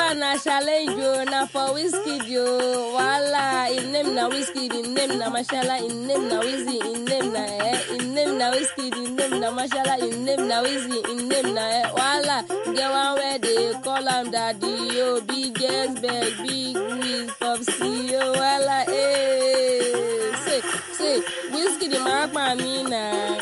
one na challenge o na for whiskey o wahala im name na whiskey im name na mashala im name na wizzy im name na eh im name na whiskey im name na mashala im name na wizzy im name na eh wahala get one wey dey call am daddy o biggest beg big wiz popsi o wahala eh say say whiskey dey marapa mi na